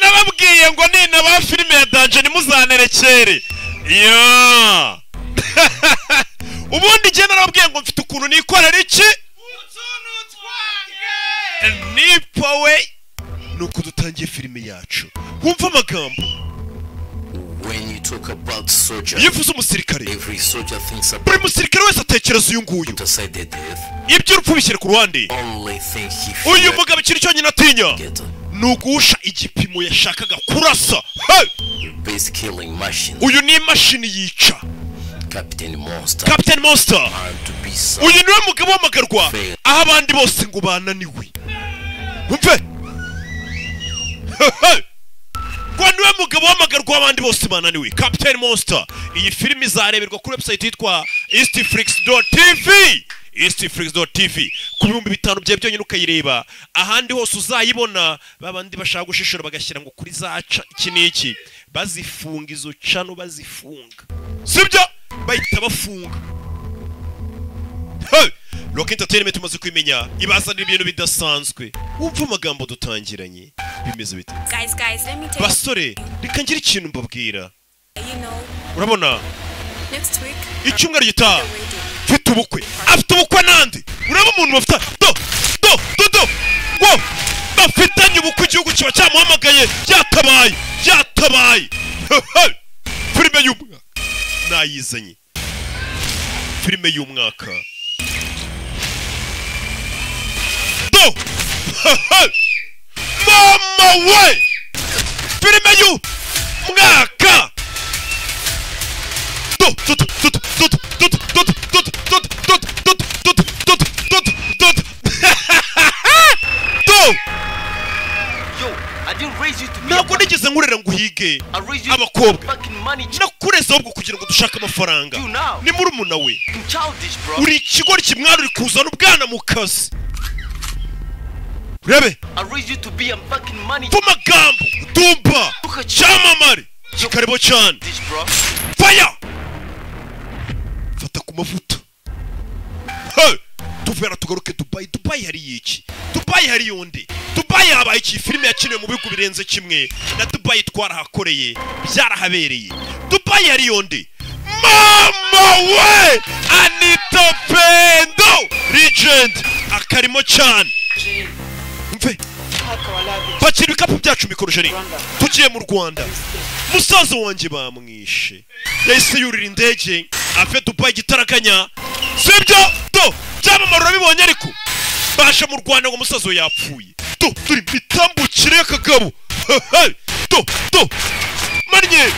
nababwiye ngo ninaba filime ya danje ntimuzanerekere iyo ubundi njye narababwiye ngo mfite ukuntu nikorera iki nipowe ni uko dutangiye filime yacu wumva amagambo When you talk about soldier, iyo uvuze umusirikare every soldier thinks about buri musirikare wese atekereza uyu nguyu aside their death. iby'urupfu bishyira ku ruhande Only thing he uyu feared mugabo ikintu cyonyine atinya get ni uguhusha igipimo yashakaga kurasa Hey! base killing machine, uyu ni imashini yica Captain Monster, captain monster and to be some uyu niwe mugabo wamagarwa aho abandi bose ngo bananiwe umve Hehe! ngo niwe mugabo wamagarwa aho abandi bose bananiwe captain monster iyi filime izareberwa kuri website yitwa eastflix.tv eastflix.tv ku bihumbi bitanu byawe byonyine ukayireba ahandi hose uzayibona babandi bashaka gushishura bagashyira ngo kuri zaca iki n'iki bazifunga izo cano bazifunga sibyo bahita bafunga Hey! Rock Entertainment tumaze kwimenya ibazanira ibintu bidasanzwe wumva amagambo dutangiranye bimeze bite Guys, guys, let me tell basore reka ngire ikintu mbabwira you, you know, urabona next week, icyumweru gitaha we're doing mfite ubukwe afite ubukwe nande uraba umuntu bafite do do do do wo bafitanye ubukwe igihugu kiba cyamuhamagaye byatabaye byatabaye Hehe! filime y'umwaka nayizanye filime y'umwaka do Hehe! mama we filime y'umwaka Yo, I didn't raise you to be ntabwo nigeze nkurera ngo uhige I raised you to abakobwa. be fucking money ch- nakureze ahubwo kugira ngo dushake amafaranga You now. ni muri umuna we childish, bro. uri ikigori kimwara uri kuzana ubwana mu kazi urebe I raised you to be a fucking money mva amagambo dumba cyamamare kikaribo cyane childish, bro. faya fata ku mavuta Hey! tuvera tugaruke dubayi dubayi hari iki dubayi hari yundi dubayi habaye iki filime yakiniwe mu bihugu birenze kimwe na dubayi twarahakoreye byarahabereye dubayi hari yundi mama we anita pendo legend akarimo cyane mve pakira ibikapu byacu mikorojeri tugiye mu rwanda musaza wanjye bamwishe yahise yurira indege ave dubayi igitaraganya sibyo do byamamara urabibonye ariko baje mu rwanda ngo umusaza we yapfuye do turi mu itambukire y'akagabo Hehe! do do manye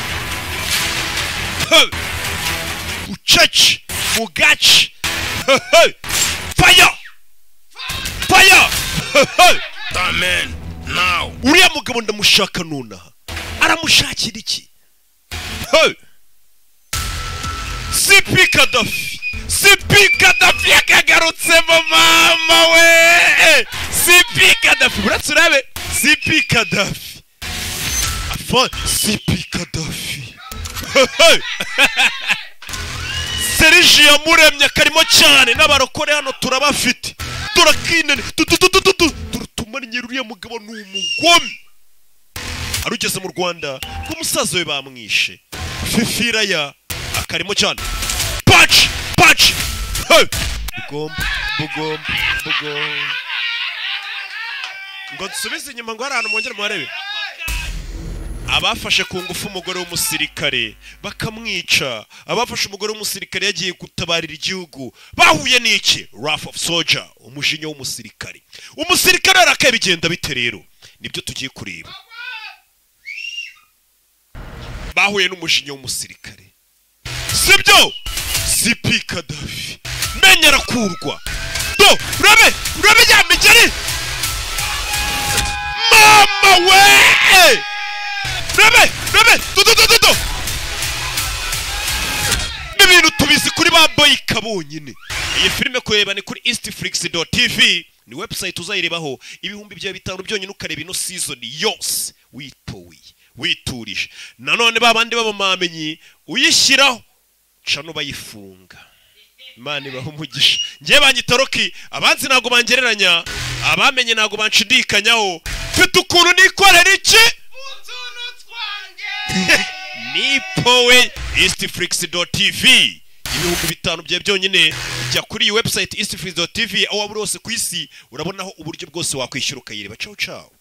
Hehe! bucece mugace Hehe! faya faya Hehe! Amen. Now. uriya mugabo ndamushaka nonaha aramushakira iki Hey! sipi kadafi sipi kadafi yakagarutsemo mama we sipi kadafi buratse urabe sipi kadafi afa sipi kadafi Hey! seriji yamuremye akarimo cyane n'abarokore hano turabafite turakinene turutumanye uriya mugabo ni umugome arugeze mu rwanda ngo umusaza we bamwishe fifiraya akarimo cyane paci paci Hey! bugomba bugomba bugomba ngo dusubize inyuma ngo hari ahantu mwongere muharebe abafashe ku ngufu umugore w'umusirikare bakamwica abafashe umugore w'umusirikare yagiye gutabarira igihugu bahuye n'iki rafu ofu soja umujinya w'umusirikare umusirikare arakaye bigenda bite rero nibyo tugiye kureba bahuye n'umujinya w'umusirikare sibyo sipi kadafi menya arakurwa do urabe urabe ya migeri mama we Rebe! Rebe! Dodo dodo do! N'ibintu tubizi kuri ba boyika bonyine. Iyi filime kureba ni kuri eastflix.tv ni website uzayirebaho ibihumbi byawe bitanu byonyine ukareba ino season yose witowiye witurije nanone ba bandi b'abamamenyi uyishyiraho cano bayifunga imana ibaha umugisha ngewe banyita roki abanzi ntabwo bangereranya abamenye ntabwo banshidikanyaho mfite ukuntu nikorera iki we eastflix.tv ibihugu bitanu byawe byonyine jya kuri iyi website eastflix.tv aho waba uri hose ku isi urabonaho uburyo bwose wakwishyura ukayireba cawu cawu